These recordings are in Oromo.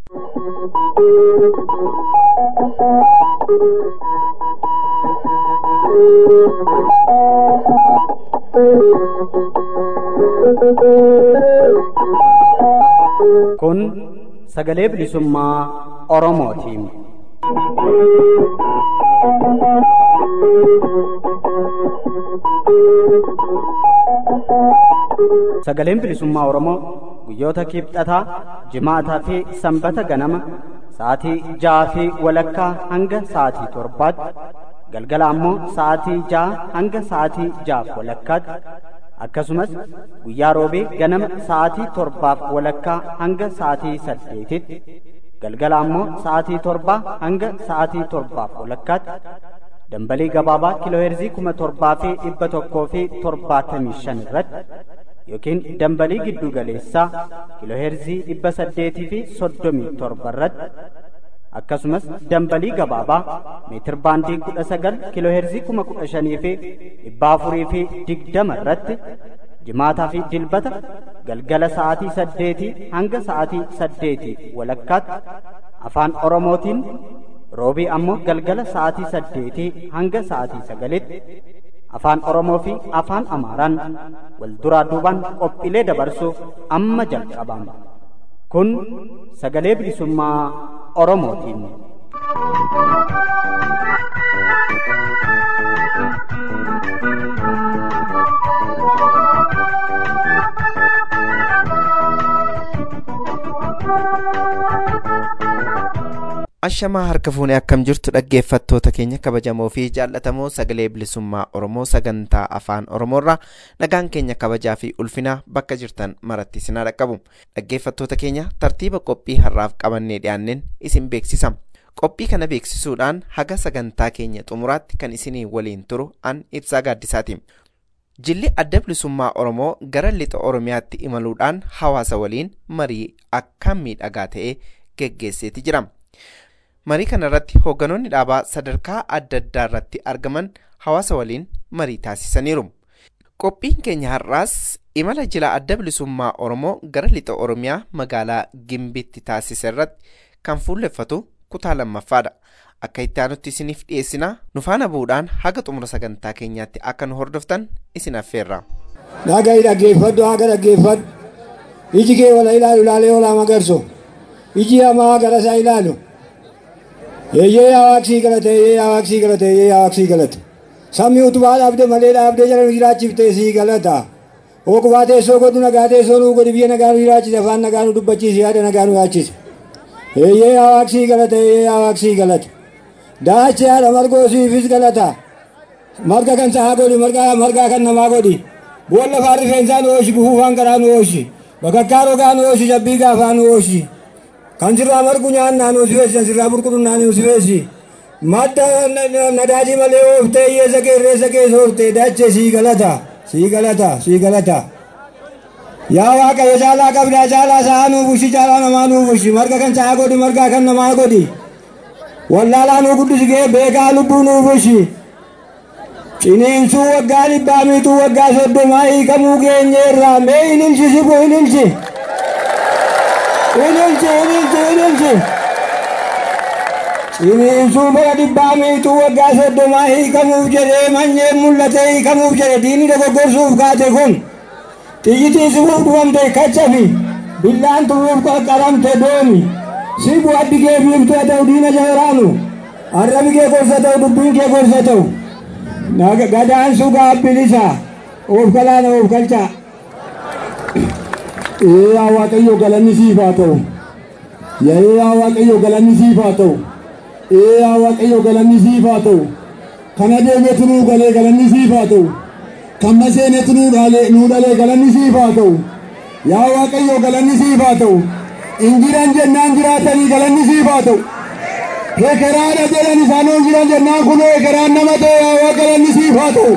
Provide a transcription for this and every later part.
Kun sagalee bilisummaa Oromootiin. Sagaleen bilisummaa Oromoo guyyoota kibxataa, jimaataa fi sanbata ganama sa'aatii ja'aa fi walakkaa hanga sa'aatii torbaatti galgala ammoo sa'aatii ja'a hanga sa'aatii ja'aaf walakkaatti akkasumas guyyaa roobee ganama sa'aatii torbaaf walakkaa hanga sa'aatii saddeetitti galgala ammoo sa'aatii torbaa hanga sa'aatii torbaaf walakkaatti dambalii gabaabaa kiilooheerzii kuma torbaa fi dhibba tokkoo fi torbaatamii shan irratti yookiin dambalii giddu galeessaa kiilooheerzii dhibba saddeetii fi soddomii torba irratti akkasumas dambalii gabaabaa meetir baandii kudha sagal kiilooheerzii kuma kudha shanii fi dhibba afurii fi digdama irratti jimaataa fi dilbata galgala sa'aatii saddeetii hanga sa'aatii saddeetii walakkaatti afaan oromootiin roobii ammoo galgala sa'aatii saddeetii hanga sa'aatii sagalitti afaan oromoo fi afaan amaaraan wal duraa duubaan qophiilee dabarsuuf amma jalqabama kun sagalee bilisummaa oromootiin. ashamaa harka fuunee akkam jirtu dhaggeeffattoota keenya kabajamoo fi jaallatamoo sagalee bilisummaa oromoo sagantaa afaan oromoorraa nagaan keenya kabajaa fi ulfinaa bakka jirtan maratti isin dhaqqabu dhaggeeffattoota keenya tartiiba qophii har'aaf qabannee dhiyaanneen isin beeksisa qophii kana beeksisuudhaan haga sagantaa keenya xumuraatti kan isinii waliin turu an ibsaa gaaddisaati jilli adda bilisummaa oromoo gara lixa oromiyaatti imaluudhaan hawaasa waliin marii akka miidhagaa ta'e geggeesseeti jira. marii kana irratti hoogganoonni dhaabaa sadarkaa adda addaa irratti argaman hawaasa waliin marii taasisaniiru qophiin keenya har'aas imala jila adda bilisummaa oromoo gara lixa oromiyaa magaalaa gimbitti taasise irratti kan fuulleffatu kutaa lammaffaadha akka itti aanutti isiniif dhiyeessinaa nu faana bu'uudhaan haga xumura sagantaa keenyaatti akka nu hordoftan isin affeerra. Dhaga'i dhaggeeffadhu haga dhaggeeffadhu iji kee wala ilaalu ilaalee olaa magarso iji hamaa gara isaa ilaalu. Eeyyee yaa waaqsii galate eeyyee yaa waaqsii galate eeyyee yaa waaqsii galate. Sabni utubaa dhaabde malee dhaabdee jala nu jiraachifte sii galata. Ookubaa teessoo godhu nagaa teessoo nuu godhi biyya nagaa nu jiraachise afaan nagaa nu dubbachiise yaada nagaa nu yaachise. Eeyyee yaa waaqsii galate eeyyee yaa waaqsii galate. Daacha yaada margoo siifis galata. Marga kan sahaa godhi margaa margaa kan namaa godhi. Boolla lafaan rifeensaa nu ooshi gufuufaan garaa nu ooshi. Bakakkaa rogaa nu ooshi jabbii gaafaa nu ooshi. kan sirraa margu nyaannaa nu sifeessi kan sirraa burqutunnaa nu sifeessi madda nadaajii malee ooftee hiyyeessa kee irreessa kee soorte dache sii galata sii galata sii galata yaa waaqayyo caalaa qabdaa caalaa sa'a nuu bushi caalaa namaa nuu bushi marga kan sa'a godhi margaa kan namaa godhi wallaalaa nuu guddisi gee beekaa lubbuu nuu bushi ciniinsuu waggaa dhibbaa miituu waggaa soddomaa hiikamuu geenyeerraa mee ililchi sibu ililchi. ililchi ililchi ililchi ciniinsuu bara dhibbaa miituu waggaa soddomaa hiikamuuf jedhee manyeen mul'ate hiikamuuf jedhe diinni dogoggorsuuf kaate kun xiyyitii sibuuf dhufamte kachafi billaan turuuf qaqqaramte doomi sibu addi kee biiftuu haa ta'u diina jaheraanu arrabi kee gorsa ta'u dubbiin kee gorsa ta'u gadaan sugaa bilisa of kalaana of kalchaa yaa waaqayyo galanni siif haa ta'u yaa waaqayyo galanni siif haa ta'u yaa waaqayyo galanni siif haa ta'u kan adeemetu nuu galee galanni siif haa ta'u kan maseenetu nuu dhalee galanni siif haa ta'u yaa waaqayyo galanni siif haa ta'u injiran jennaan jiraatanii galanni siif haa ta'u hekeraadha jedhan isaanoo jiran jennaan kun hekeraan nama ta'e yaa galanni siif haa ta'u.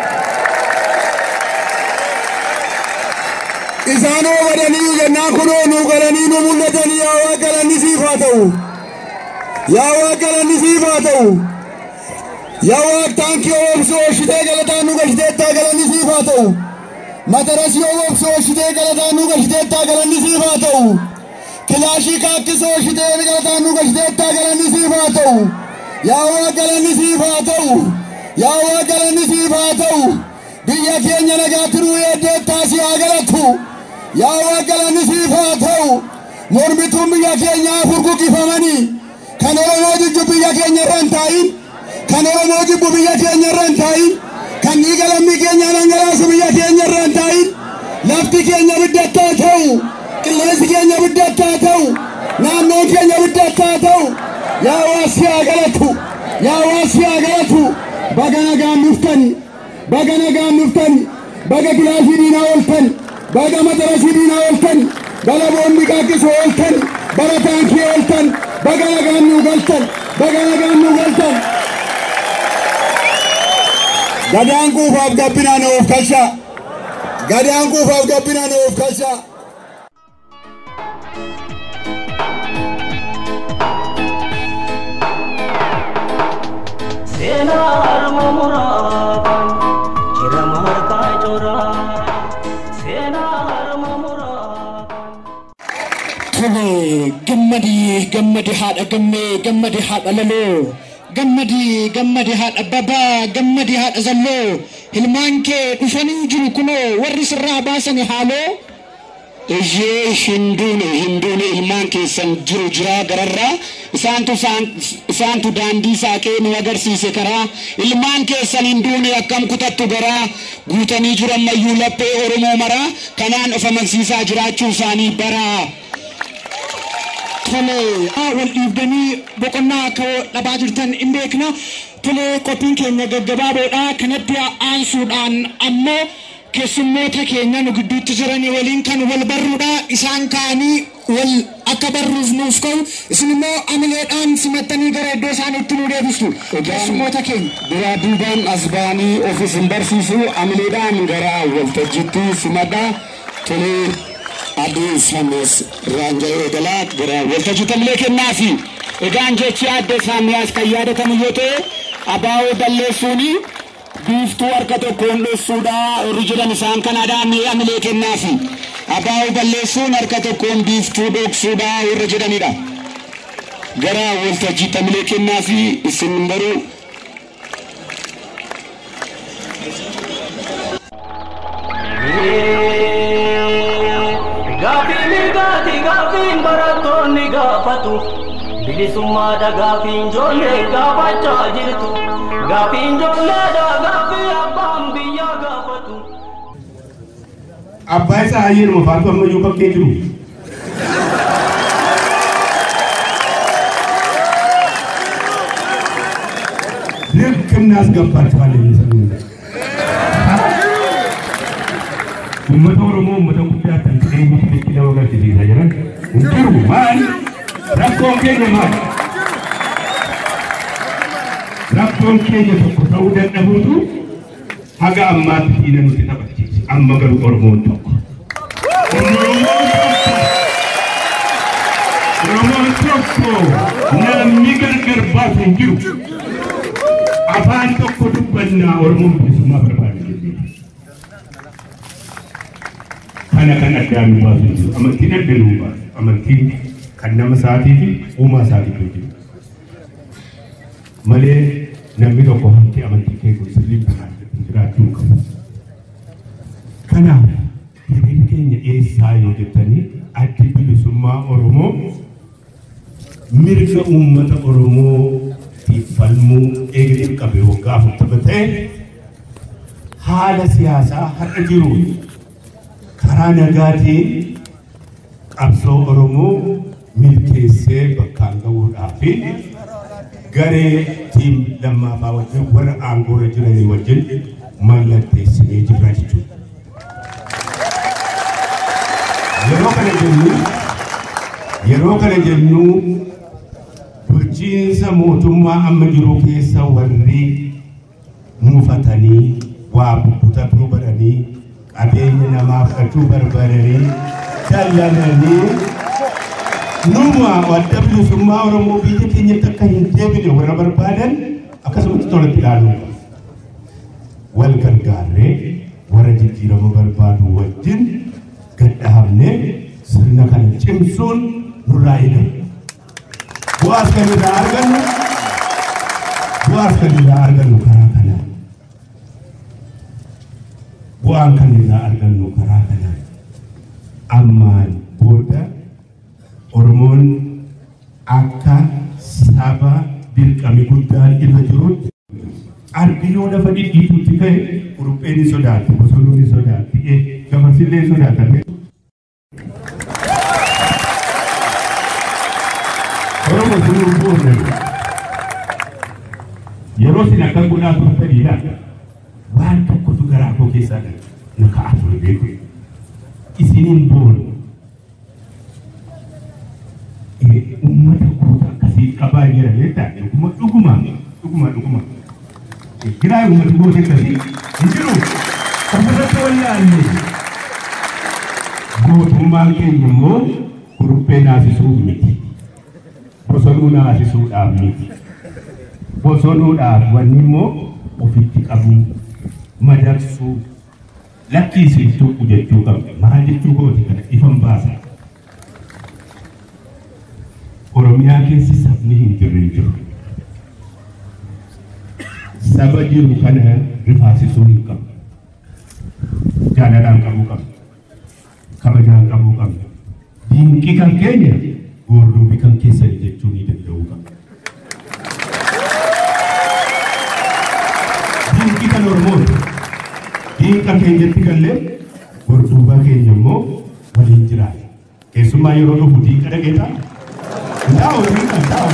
isaanoo badanii jennaan kunoo nu galanii nu mul'atanii yaa waa galanni siif haa ta'u yaa waa galanni siif haa ta'u yaa waa taankii oomsu oolchitee galataa nu galchiteettaa galanni siif haa ta'u matarasii oomsu oolchitee galataa nu galchiteettaa galanni siif haa ta'u kilaashii kaakkisoo shiteen galataan nu gashiteettaa galanni siif haa ta'u yaa waa galanni siif haa ta'u yaa waa galanni siif haa ta'u biyya keenya nagaatti nuu eeddeettaa si haa galatu yaa waa galanni siif haa ta'u mormituun biyya keenyaa furguqifamanii kan oromoo jibbu biyya keenya irra hin taa'in kan oromoo jibbu biyya keenya irra hin taa'in kan dhiiga lammii keenya dhangalaasu biyya keenya irra hin taa'in lafti keenya biddattaa ta'u qilleensi keenya biddattaa ta'u naannoon keenya biddattaa ta'u yaa waasi haa galatu yaa waasi haa galatu baga nagaan dhuftani baga nagaan dhuftani baga kilaashii diinaa ooltani baga matarasii diinaa ooltani bala boombi qaaqqisoo ooltani bara taankii ooltan baga nagaan nuu galtan baga nagaan nuu galtan gadaan quufaaf gabbinaa na of kalshaa gadaan quufaaf gabbinaa na of kalshaa seenaa harma muraaban jirama harkaa coraa seenaa harma muraaban. Tole gammadi gammadi haadha gammee gammadi haadha laloo gammadi gammadi haadha babaa gammadi haadha zalloo ilmaan kee dhufanii jiru kunoo warri sirraa baasan haaloo. Iyyee hinduune hinduune ilmaan keessan jiru jiraa gararraa isaantu isaantu daandii saaqee nu agarsiise karaa ilmaan keessan hinduune akkam kutattu garaa guutanii jiru ammayyuu laphee oromoo maraa kanaan of amansiisaa jiraachuu isaanii baraa. Tole wal dhiibdanii boqonnaa akka dhabaa jirtan hin beekna. Tole qophiin keenya gaggabaaboodha kanatti aansuudhaan ammoo keessummoota keenya nu gidduutti jiranii waliin kan wal barruudha isaan kaanii wal akka barruuf nuuf ka'u isin immoo amileedhaan simattanii gara iddoo isaaniitti nu deebistu keessummoota keenya. Biraa duubaan as ba'anii ofis hin barsiisu amileedhaan gara waltajjiitti simadhaa tolee aduu samees raanjala eegalaa gara waltajjiitti amilee kennaafi. Egaan jechi adda saamiyaas kan yaadatamu yoo ta'e abaa'oo balleessuuni biiftuu harka tokkoon dhossuudha warri jedhan isaan kanaadhaan amilee kennaafi. Abaa'oo balleessuun harka tokkoon biiftuu dhoksuudha warra jedhanidha. Gara waltajjiitti amilee kennaafi isin baruu Gaafiin mirgaati gaafiin barattoonni gaafatu bilisummaadha gaafiin ijoollee gaafachaa jirtu gaafiin ijoolleedha gaafii abbaan biyyaa gaafatu. abbaa isaa hayyeedhuma faatu ammayyuu bakkee jiru. ልክ እናስገባቸዋለን የሚሰሩ uummata oromoo uummata guddaa kan ta'e nuti jechi nama agarsiisaa jiran hin jiru maal rakkoon keenya maal rakkoon keenya tokko ta'uu dadhabuutu haga ammaatti diina nuti taphachiise amma garuu oromoon tokko oromoon tokko oromoon tokko namni gargar baasu hin jiru afaan tokko dubbannaa oromoon bilisummaa barbaada jennee kana kan addaan nu baasu jiru amantiin adda nu baasu amantiin kan nama isaatii fi uumaa isaatii jiru malee namni tokko hamtee amantii kee kun sirrii jiraachuu qabu. Kanaaf hiriirri keenya eessaa yoo jettanii addi bilisummaa Oromoo mirga uummata Oromootiif falmuu eegale qabe waggaa afurtama ta'e haala siyaasaa har'a jiruun karaa nagaatiin qabsoo Oromoo milkeessee bakkaan gahuudhaa fi garee tiim lammaffaa wajjin warra aangoorra jiranii wajjin mallatteessinee jirra jechuudha. Yeroo kana jennu yeroo kana jennu bulchiinsa mootummaa amma jiru keessa warri muufatanii waa bubbutuu baranii qabeenya namaa fudhachuu barbaadanii dallananii numa adda bilisummaa Oromoo biyya keenyatti akka hin deebine warra barbaadan akkasumatti tolatti ilaaluu qabu. Wal gargaarree warra jijjiirama barbaadu wajjin gadhaabnee sirna kana cimsuun nurraa eegamu. Bu'aas kan irraa argannu bu'aas kan irraa argannu karaa kanaan. Bu'aan kan irraa argannu karaa kanaan. Ammaan booda Oromoon akka saba dirqami guddaan irra jirutti arbi yoo lafa dhidhiitutti ka'e kurupheen ni sodaatti, bosonuun ni sodaatti, gafarsillee ni sodaatame. Oromoo sun urgoofne yeroo isin akka godhaa turtaniidha waan tokkotu garaa koo keessaa na ka'aa ture beeku. Isiniin boonu uummata goota akkasii qabaa jira beektaa dhuguma dhuguma dhuguma dhuguma. Giraa uummata goota akkasii hin jiru ofirratti wallaalle. Gootummaan keenya immoo kuruphee naasisuuf miti. bosonuu naasisuudhaaf miti. Bosonuudhaaf wanni immoo ofitti qabuu, madarsuu, lakkiisiif tuqu jechuu qabna. Maal jechuu kooti kana ifan baasa. Oromiyaa keessi sabni hin jirre hin jiru. Saba jiru kana rifaasisuu hin qabnu. Jaalalaan qabuu qabna. Kabajaan qabuu qabna. Diinqii kan keenya gurruufi kan keessani jechuu ni danda'u qaba. Diinqi kan Oromooti. Diinqa keenyatti gallee gorduubaa keenya immoo waliin jiraata. Keessumaa yeroo dhufu diinqa dhageetaa? Ndaa'u diinqa ndaa'u.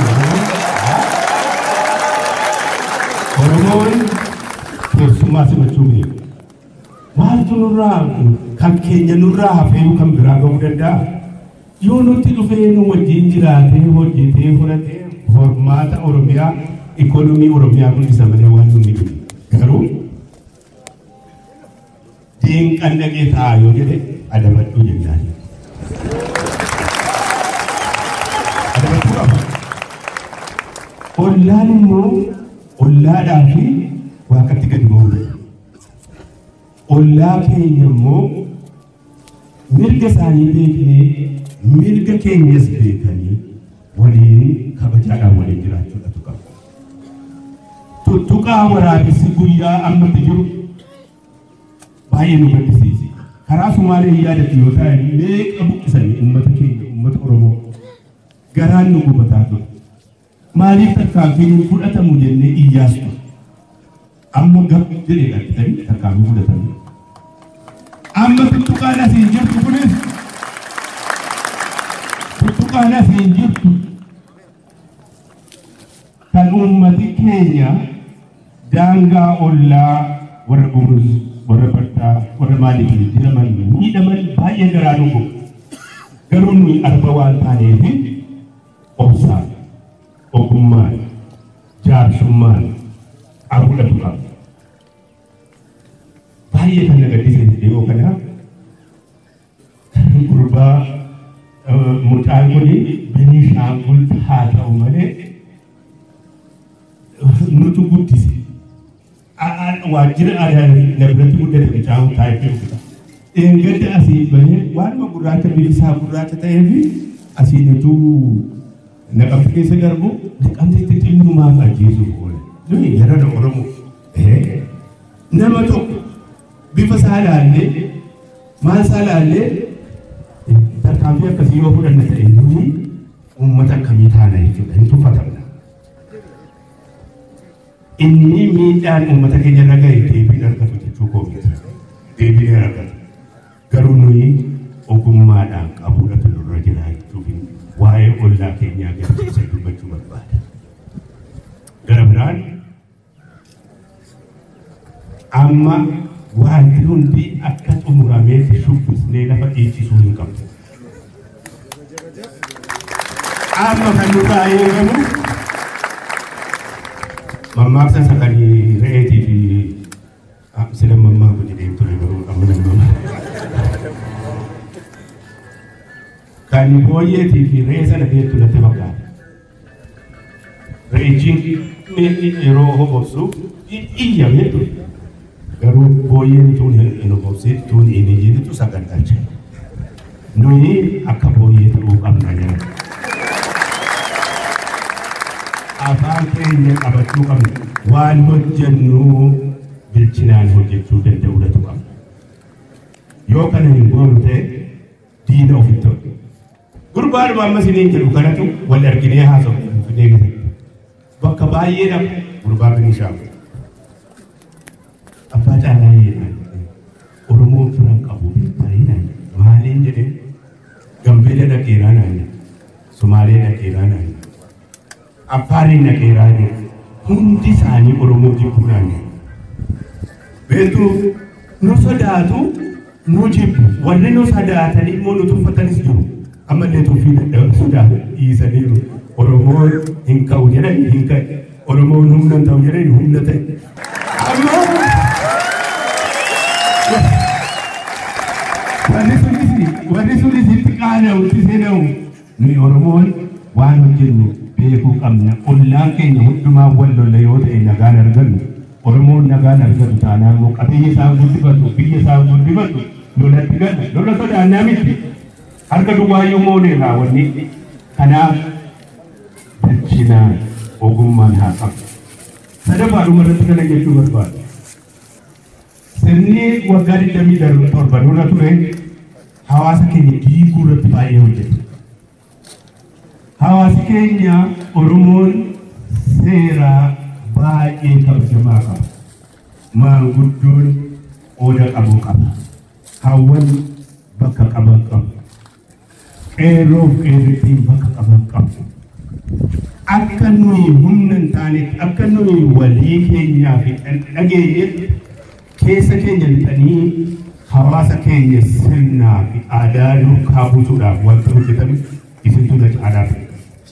Oromoon keessummaa simachuu beeku. Maaltu nurraa kan keenya nurraa hafee kan biraa ga'uu danda'a? yoo nutti dhufee nu wajjin jiraatee hojjetee fudhatee hormaata Oromiyaa ikoonomii Oromiyaa guddisa malee waan nu miidhu. Garuu diinqan dhaqee ta'a yoo jedhe adabadhuu jennaan. Adabadhuu qaba. Ollaan immoo ollaadhaa fi waaqatti gadi ba'uudha. Ollaa keenya immoo mirga isaanii beeknee mirga keenyas beekanii waliin kabajaadhaan waliin jiraachuudhatu qaba. Tuttuqaa waraabessi guyyaa ammatti jiru baay'ee nu gaddisiisi. Karaa Sumaalee yaadatu yoo ta'e meeqa buqqisanii uummata keenya uummata Oromoo garaan nu gubataa ture. Maaliif tarkaanfiin fudhatamu jennee iyyaas ture. Amma gab jedhee dhaqqitanii tarkaanfii fudhatanii. Amma tuttuqaan asiin jirtu kunis tuttuqaan asiin jirtu kan uummati keenya daangaa ollaa warra gumrus warra baddaa warra maaliif jiraman miidhaman baay'ee garaa nu gubu. Garuu nuyi arba waan taaneef obsaan ogummaan jaarsummaan arfudhatu qaba. Baay'ee kan na gaddisiise dhiyoo kana gurbaa mucaan kun Beniishaangul haa ta'u malee nutu guddise. Waajjira aadaa na biratti guddate mucaan taa'ee jirudha. Eeggadda asii bahee waanuma gurraacha bilisaa gurraacha ta'eef asiin utuu naqamte keessa darbu naqamteetti xinnumaaf ajjeesuuf oole. Nuyi yarada Oromoo. Nama tokko bifa isaa ilaallee maal isaa ilaallee tarkaanfii akkasii yoo fudhanne ta'e nuyi uummata akkamii taana jechuudha hin tuffatamna. Inni miidhaan uummata keenya irra gahe deebiin argatu jechuu koo miti. Deebiin argatu. Garuu nuyi ogummaadhaan qabuudhatu nurra jira jechuuf waa'ee ollaa keenyaa agarsiisa dubbachuu barbaada. Gara biraan amma wanti hundi akka xumurameetti shubbisnee lafa dhiichisuu hin qabdu. Amma kan nurraa eegamu mammaaksa isa kan re'eetii fi sila mammaa kun jedhee ture garuu amma nama kan booyyeetii fi re'ee sana beektu natti fakkaata. Re'ichiin yeroo hobobsu iyyamee ture. garuu booyyeen tuun hin hobobsin tuun hin iyyitu sagantacha. Nuyi akka booyyee ta'uu qabna jedha. afaan keenya qabachuu qabna waan hojjennu bilchinaan hojjechuu danda'uudhatu qabna yoo kana hin goonu ta'e diina ofitti ta'u gurbaadhuma amma isiniin jedhu kanatu wal arginee haasa'u finfinnee keessatti bakka baay'ee dhabu gurbaa binishaaf abbaa caalaa jedhan oromoon firan qabu baay'inaan maaliin jedhee gambeela dhaqeeraa naan sumaalee dhaqeeraa naan affaariin dhaqeeraa jedhe hundi isaanii oromoo jibbuu naan beektuu nu sodaatu nu jibbu warri nu sodaatan immoo nu tuffatanis jiru ammallee tuffii dadhabu sodaatu dhiisaniiru oromoo hin ka'u jedhan hin ka'e oromoon humna hin ta'u jedhan humna ta'e ammoo warri sunis warri sunis itti qaana'u itti seena'u nuyi oromoon waan hojjennu beekuu qabna ollaan keenya hundumaa wal lolla yoo ta'e nagaan argannu oromoon nagaan argatu taanaan immoo qabeenya isaan guddifatu biyya isaan guddifatu lolatti gala lola sodaannaa miti harka duwwaayyuu mooneerraa wanni kanaaf bilchinaan ogummaan haa qabu sadaffaadhuma irratti kana jechuu barbaada sirni waggaa digdamii torba dura ture hawaasa keenya diiguu irratti baay'ee hojjete. Hawaasi keenya Oromoon seeraa baay'ee kabajamaa qaba. Maanguddoon qooda qabu qaba. Hawwan bakka qaban qabu. Qeerroof qeerrittiin bakka qaban qabu. Akka nuyi humna hin taanetti akka nuyi walii keenyaa fi dhageenyetti keessa keenya lixanii hawaasa keenya sirnaa fi aadaa duukaa buusuudhaaf wanta hojjetame isintu na caalaa ta'e.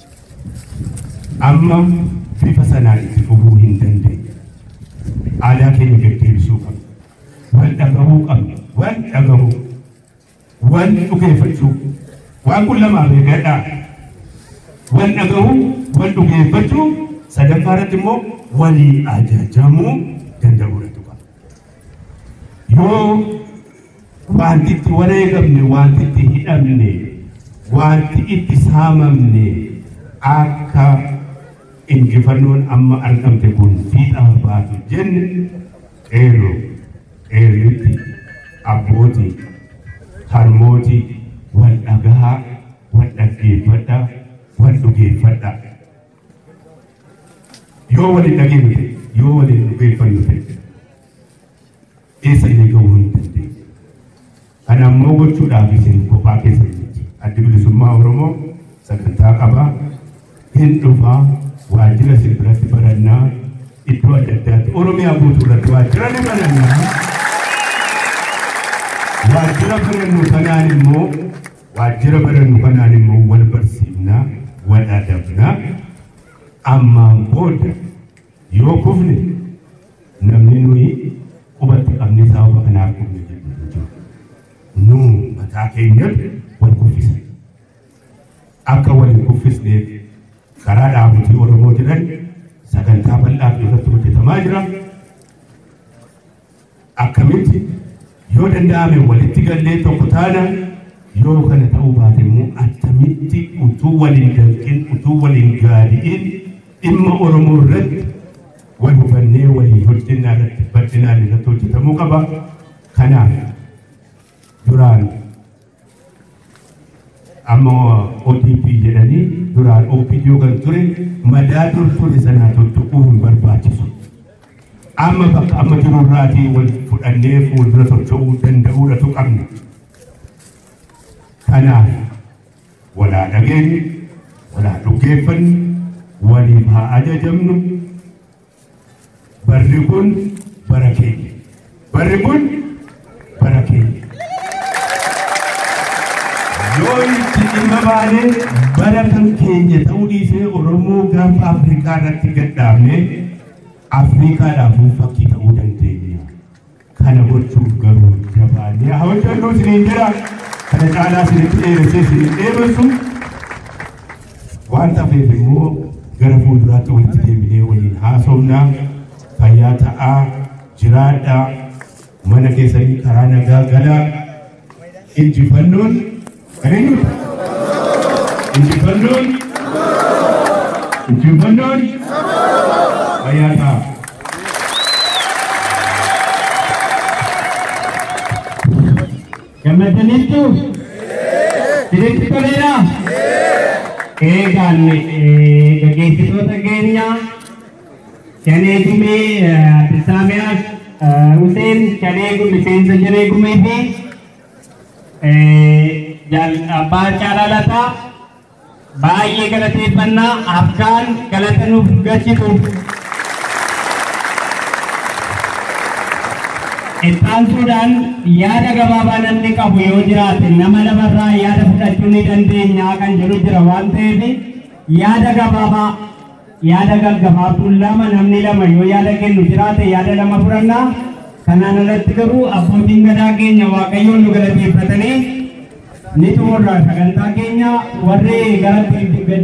Amma bifa sanaan itti fufuu hin dandeenye. Aadaa keenya deddeebisuu qabna. Wal dhagahuu qabna. Wal dhagahuu. Wal dhugeeffachuu. Waan kun lamaaf eegadhaa. Wal dhagahuu, wal dhugeeffachuu, sadaffaa irratti immoo walii ajajamuu danda'uudha. yoo wanti itti wareegamne wanti itti hidhamne wanti itti saamamne akka injifannoon amma argamte kun fiixaan baatu jenne qeerroo qeerritti abbootii harmootii wal dhagaa wal dhaggeeffadha wal dhugeeffadha yoo walin dhageenyu ta'e yoo walin dhugeeffannu ta'e eessa illee gahuu hin dandeenye. Kana ammoo gochuudhaaf isin kophaa keessa jirti. Addi bilisummaa Oromoo sagantaa qabaa hin dhufaa waajjira isin biratti barannaa iddoo adda addaatti Oromiyaa guutuu irratti waajjira ni barannaa. Waajjira barannu kanaan immoo waajjira barannu kanaan immoo wal barsiifnaa wal adabnaa ammaan booda yoo kufne namni nuyi qubatti qabnee sababa kanaaf kufne jechuudha. Nu mataa keenyatti wal kuffisa. Akka wal hin kuffisneef karaa dhaabotii Oromoo jiran sagantaa bal'aa irratti hojjetamaa jira. Akkamitti yoo danda'ame walitti gallee tokko taana yoo kana ta'uu baate immoo attamitti utuu waliin danqin utuu waliin gaadi'in dhimma Oromoo irratti wal hubannee waliin hojjennaa irratti bal'inaan irratti hojjetamuu qaba. Kanaaf duraan amma ODP jedhanii duraan OPDO kan ture madaa dur ture sanaa tuttuquu hin barbaachisu. Amma bakka amma jirurraatii wal fudhannee fuuldura socho'uu danda'uudhatu qabna. Kanaaf walaa dhageenyu, walaa dhuggeeffannu, waliif haa ajajamnu. Barri kun bara keenya. Barri kun bara keenya. yoo itti dhimma baanee bara kan keenya ta'uu dhiisee Oromoo gaafa Afrikaa irratti gadhaabne Afrikaadhaafuu fakkii ta'uu dandeenya. Kana gochuuf garuu jabaannee haa hojjennu isiniin jira. Kana caalaa isinitti dheeressee isiniin dheebessu. Waan tafeef immoo gara fuulduraatti walitti deebinee waliin haasofnaa fayyaa ta'aa jiraadhaa mana keessanii karaa nagaa galaa injifannoon Eenyudha? Injifannoon Injifannoon fayyaa ta'a. Gammadaniittu sirriitti toleera. Eegaan gaggeessitoota keenya Shanee Gumee Abdisaamiyaa Huseen Shanee Gumee miseensa Shanee Gumee fi abbaa Caalalataa baay'ee galateeffannaa afgaan galata nuuf galchitu. Ittaansuudhaan yaada gabaabaa namni qabu yoo jiraate nama lamarraa yaada fudhachuu ni dandeenya kan jedhu jira waan ta'eef yaada gabaabaa yaada gaggabaabduun lama namni lama yoo yaada kennu jiraate yaada lama fudhannaa kanaan alatti garuu abbootiin gadaa keenya waaqayyoon nu galateeffatanii ni xumurra sagantaa keenya warri gara gad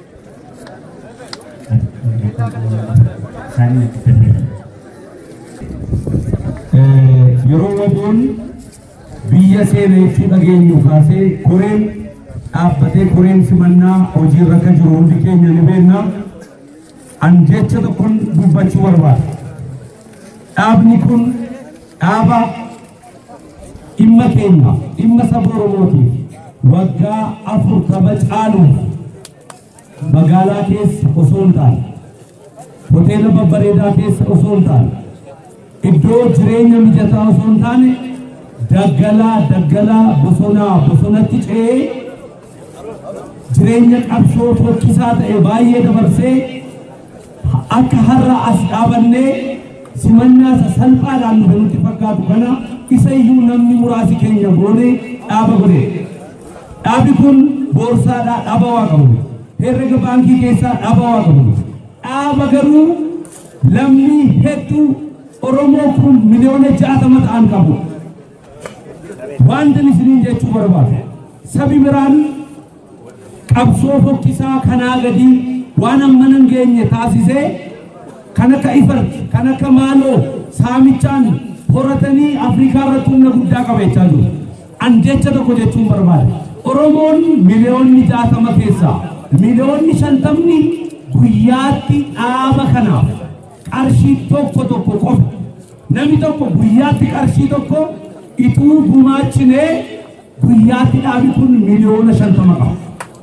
yeroo waboon biyya seenaa ibsuu dhageenyu kaasee koreen dhaabbatee koreen simannaa hojiirra akka jiru hundi keenya ni beekna. An jecha tokkoon dubbachuu barbaada. Dhaabni kun dhaaba dhimma keenya dhimma saba Oromootiif waggaa afurtama caaluuf magaalaa keessa osoo hin taane hoteela babbareedaa keessa osoo hin taane iddoo jireenya mijataa osoo hin taane daggalaa daggalaa bosonaa bosonatti ce'ee jireenya qabsoo fokkisaa ta'e baay'ee dabarsee akka har'a as dhaabannee simannaa isa salphaadhaan nuti nutti fakkaatu kana isa iyyuu namni muraasi keenya goonee dhaaba godhe. Dhaabi kun boorsaadhaa dhaaba waa qabu. Herrega baankii keessaa dhaaba waa qabu. Dhaaba garuu lammii hedduu Oromoo kun miliyoona jaatama ta'an qabu. Wanti isiniin jechuu barbaada. Sabi biraan qabsoo fokkisaa kanaa gadii waan amma hin geenye taasisee kan akka ifarti kan akka maaloo saamichaan horatanii Afrikaa irratti humna guddaa qabeechaa jiru. An jecha tokko jechuun barbaada. Oromoon miliyoonni jaatama keessaa miliyoonni shantamni guyyaatti dhaaba kanaaf qarshii tokko tokko qofa. Namni tokko guyyaatti qarshii tokko ituu gumaachinee guyyaatti dhaabi kun miliyoona shantama qaba.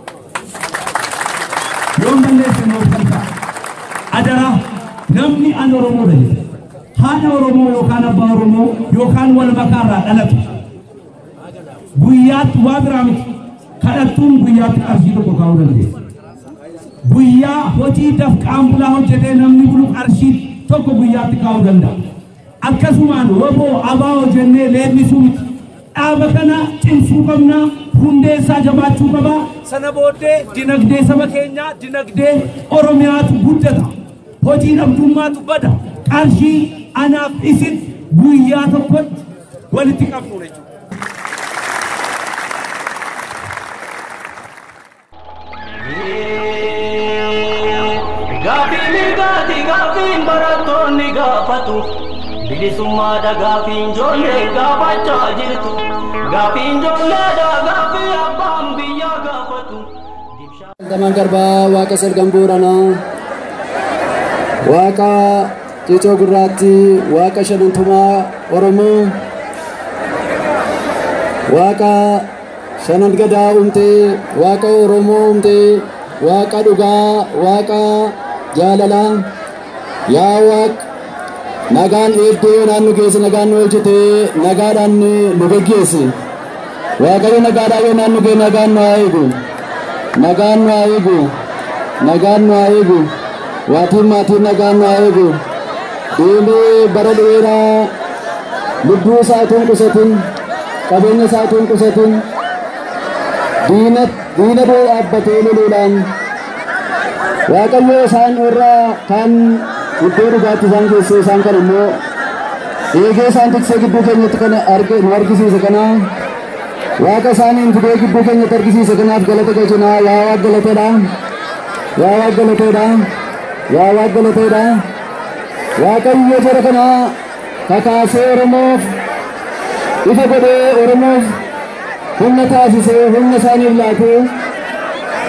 Yoon balleesse noo shanta. Adara namni an Oromoodha jedhe. Haadha Oromoo yookaan abbaa Oromoo yookaan wal makaarraa dhalatu. Guyyaatti waa biraa miti. Kadhattuun guyyaatti qarshii tokko kaa'uu dandeessa. Guyyaa hojii dafqaan bulaa hojjetee namni bulu qarshii tokko guyyaatti kaa'uu danda'a. Akkasumaan woboo abaa hojjennee leellisuu miti. Dhaaba kana cimsuu qabna, hundeessaa jabaachuu qaba. Sana booddee dinagdee saba keenyaa, dinagdee Oromiyaatu guddata. Hojii dhabdummaatu bada. Qarshii anaaf isin guyyaa tokkotti walitti qabnu jechuudha. Gaafiin mirgaati gaafiin barattoonni gaafatu bilisummaadha gaafiin ijoollee gaafachaa jirtu gaafiin ijoolleedha gaafii abbaan biyyaa gaafatu. Taman garbaa waaqa salgan booranaa waaqa xiixoo gurraatti waaqa shanantumaa oromoo waaqa shanan gadaa umtee waaqa oromoo umtee waaqa dhugaa waaqa jaalalaa yaa waaq nagaan eeddee naannu keessa nagaan nu hojjetee nagaadhaan nu geggeessi waaqayyo nagaadhaan yoo naannu kee nagaan nu haa eegu nagaan nu haa eegu nagaan nu haa eegu waatiin maatiin nagaan nu haa eegu deemee bara dheeraa lubbuu isaatuun qusatin qabeenya isaatuun qusatin diina diina dee dhaabbatee loluudhaan waaqayyo isaan irraa kan iddoo dhugaatti isaan keessee isaan kan immoo eegee isaan tiksee gidduu keenyatti kana arge nu argisiise kana waaqa isaaniin fidee gidduu keenyatti argisiise kanaaf galata galchinaa yaa waaq galateedha yaa waaq galateedha yaa waaq galateedha waaqayyo jara kana kakaasee oromoof ifa godhee oromoof humna taasisee humna isaaniif laatee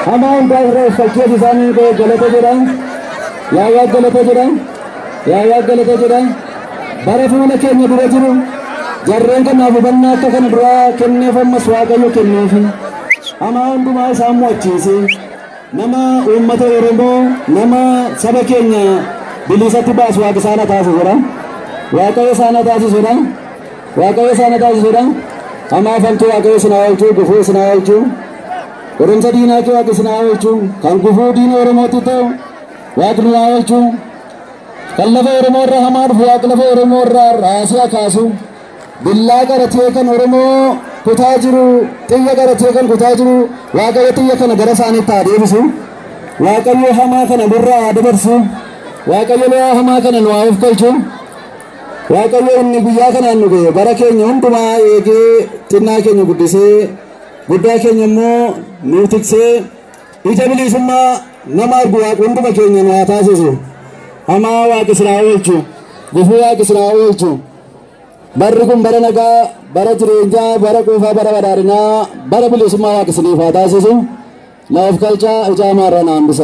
Hamaa hundaa irra uffachuuf isaanii galata jedha. Yaayyaa galata jedha. Yaayyaa galata jedha. Bara fuula keenya dura jiru jarreen kanaaf hubannaa akka kana duraa kenneef ammas waaqayyo kenneefi. Hamaa hundumaa isaan mo'achiise. Nama uummata Oromoo nama saba keenya bilisatti baasu waaqa isaan taasisudha. Waaqayyo isaan taasisudha. Waaqayyo isaan taasisudha. Hamaa famtuu waaqayyo sinaa oolchuu gufuu sinaa oolchuu. Qorumsa diinaa kee waaqa sinaa oolchuu kan gufuu diina Oromootti ta'u waaqni naa oolchuu. Kan lafa Oromoo irraa hamaa dhufu waaqa lafa Oromoo irraa raasii kaasu. Billaa qaratee kan Oromoo kutaa jiru xiyya qaratee kan kutaa jiru waaqayyo xiyya kana gara isaaniitti haa deebisu. Waaqayyo hamaa kana nurraa haa dabarsu. Waaqayyo lo'aa hamaa kana nu haa of galchu. Waaqayyo inni guyyaa kanaan nu ga'e bara keenya hundumaa eegee xinnaa keenya guddisee guddaa keenya immoo nu tiksee ija bilisummaa nama argu waaqa hunduma keenya nu haa taasisu. Hamaa waaqa sinaa oolchu. Gufuu waaqa sinaa oolchu. Barri kun bara nagaa, bara jireenyaa, bara quufaa, bara badhaadhinaa, bara bilisummaa waaqa isiniif haa taasisu. Na of galchaa ijaa maarraa naan bisa.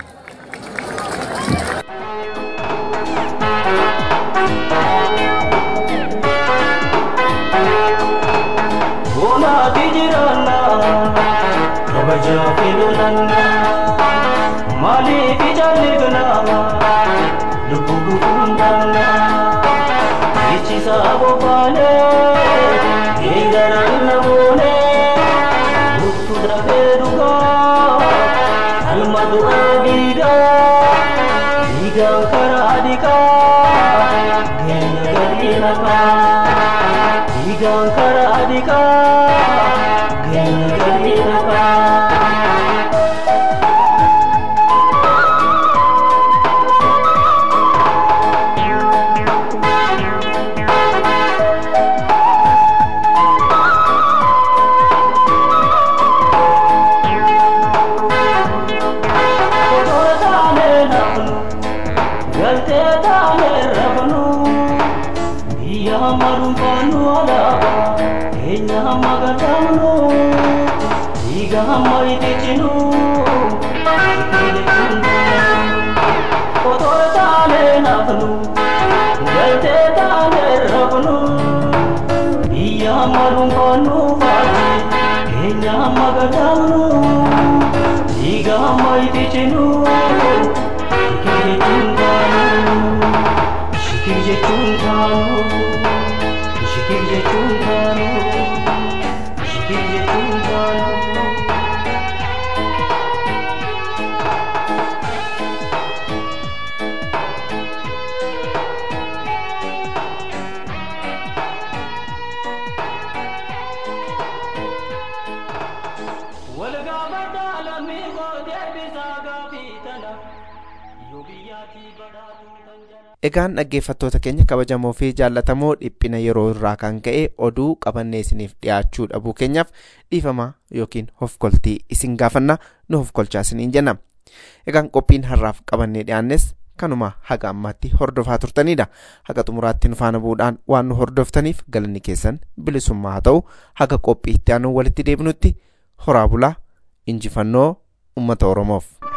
Bonaati jiraanna kabajaa fi lolanna maaliif ijaalligna lubbuu gufuundanna ichisa bobaane eegaran namoone murtu dafee dhugaa alma du'aa diigaa diigaan karaa dhiqaa geenya galii nafaa diigaan karaa dhiqaa geenya galii nafaa. Otoo taanee nafnu galtee taanee rafnu biyya hamma dhuunfaannu alaabaa keenya hamma gatamnu dhiiga hamma itichinu otoo taanee nafnu galtee taanee rafnu biyya hamma dhuunfaannu faati keenya hamma gatamnu dhiiga hamma itichinu shikir jechuun taanu shikir jechuun taanu shikir jechuun taanu shikir jechuun taanu. Walgaafadhaa lammii gootee bisaa gaafii tana yoo biyyaatii badhaatu tan jala. Egaan dhaggeeffattoota keenya kabajamoo fi jaallatamoo dhiphina yeroo irraa kan ka'e oduu qabannee isiniif dhiyaachuu dhabuu keenyaaf dhiifama yookiin hofkoltii isin gaafanna nu hofkolchaa isiniin jenna. Egaan qophiin har'aaf qabannee dhiyaannes kanuma haga ammaatti hordofaa turtanidha. Haga xumuraatti nu faana bu'uudhaan waan nu hordoftaniif galanni keessan bilisummaa haa ta'u haga qophii itti aanu walitti deebinutti horaa bulaa injifannoo uummata Oromoof.